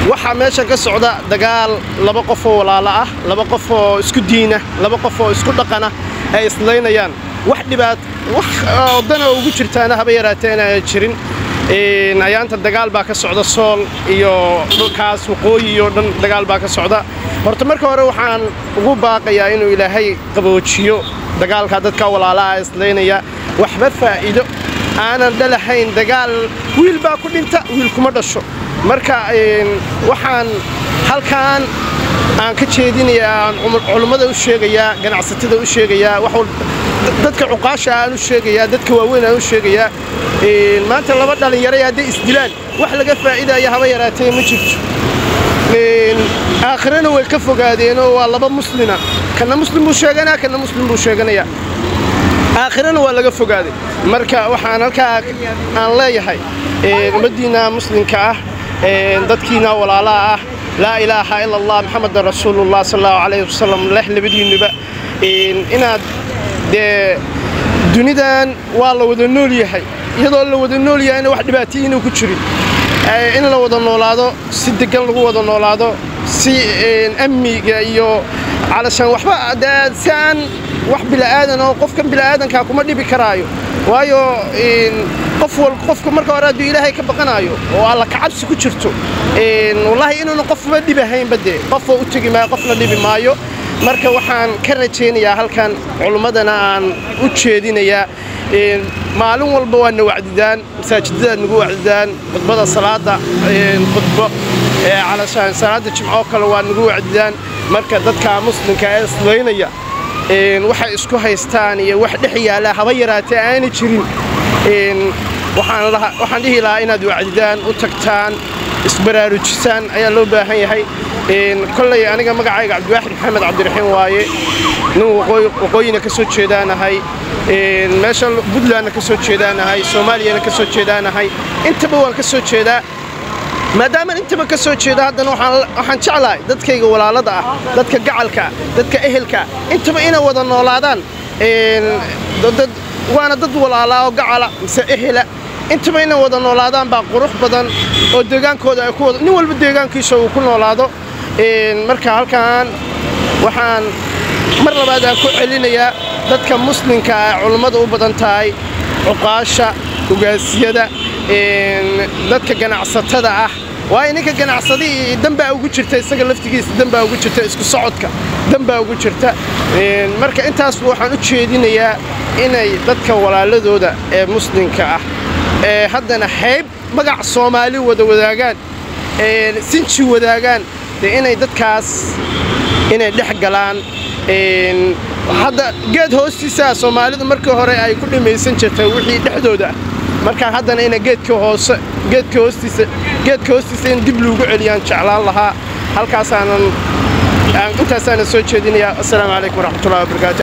waxaa meesha ka socda dagaal laba qof oo walaalo ah laba qof oo isku diina laba qof oo isku dhaqana ay islaynayaan wax dhibaat wax odana ugu jirtaana haba yaraatee inaan jirin ayaanta dagaal baa ka socda sool iyo dhulkaas waqooyi iyo dhan dagaal baa ka socda horta marka hore waxaan ugu baaqayaa inuu ilaahay qaboojiyo dagaalka dadka walaalaha islaynaya waxba faa'iido aanan dhalahayn dagaal wiil baa ku dhinta wiil kuma dhasho marka waxaan halkaan aan ka jeedinayaa aan culummada u sheegayaa ganacsatada u sheegayaa dadka cuqaasha aan u sheegayaa dadka waaweyn aan u sheegayaa maanta laba dhallinyaro hadday isdilaan wax laga faa'iidaya haba yaraatee ma jirto aakhirana way ka fogaadeenoo waa laba muslina kana muslim buu sheeganaa kana muslim buu sheeganayaa aakhirana waa laga fogaaday marka waxaan halkaa aan leeyahay ummaddiinna muslimka ah dadkiina walaalaha ah laa ilaaha ila allah maxamedan rasuulullah sal allahu calayhi wasalam leh labadiinnuba inaad dee dunidan waa la wada nool yahay iyadoo la wada nool yahayna wax dhibaatay inuu ku jirin in la wada noolaado si degan lagu wada noolaado si amniga iyo calashaan waxba dee si aan wax bila'aadan oo qofkan bila'aadankaa kuma dhibi karaayo waayo qof wal qofka marka hore hadduu ilaahay ka baqanaayo oo alla kacabsi ku jirto wallaahi inuuna qofba dhibahaynba dee qofba u tegi maayo qofna dhibi maayo marka waxaan ka rajaynayaa halkan culummadana aan u jeedinayaa maalin walba waa na wacdidaan masaajidadaad nagu wacdidaan khudbada salaada khudbo calashaan salaada jimcoo kale waa nagu wacdidaan marka dadka muslimka ee islaynaya waxay isku haystaan iyo wax dhex yaala haba yaraatee aanay jirin waxaan dhihi lahaa inaad wacdidaan u tagtaan isbaraarujisaan ayaa loo baahan yahay kolley aniga magacayga cabdiwaaxid maxamed cabdiraxiim waaye nin waqooyina ka soo jeedaanahay meesha puntlandna ka soo jeedaanahay soomaaliyana ka soo jeedaanahay intaba waan ka soo jeedaa maadaamaan intaba ka soo jeedo haddana waxaan jeclahay dadkayga walaalada ah dadka gacalka ah dadka ehelka ah intaba inay wada noolaadaan waana dad walaalaa oo gacala mise ehela intaba inay wada noolaadaan baa qurux badan oo deegaankooda ay ku wada nin walba deegaankiisa uu ku noolaado marka halkan waxaan mar labaad aan ku celinayaa dadka muslimka ah culummada u badan tahay cuqaasha ugaasiyada dadka ganacsatada ah waayo ninka ganacsadii danbaa ugu jirta isaga laftigiisa danbaa ugu jirta isku socodka danbaa ugu jirta marka intaasba waxaan u jeedinayaa inay dadka walaaladooda ee muslimka ah ee haddana hayb magac soomaali wada wadaagaan sinji wadaagaan dee inay dadkaas inay dhex galaan hadda geed hoostiisa soomaalidu markii hore ay ku dhimaysan jirtay wixii dhexdooda ah markaa haddana ina geedka hoose geedka hoostiisa geedka hoostiisa in dib loogu celiyaan jeclaan lahaa halkaasaanan intaasaanan soo jeedinayaa assalaamu calaykum waraxmatullahi wabarakaatu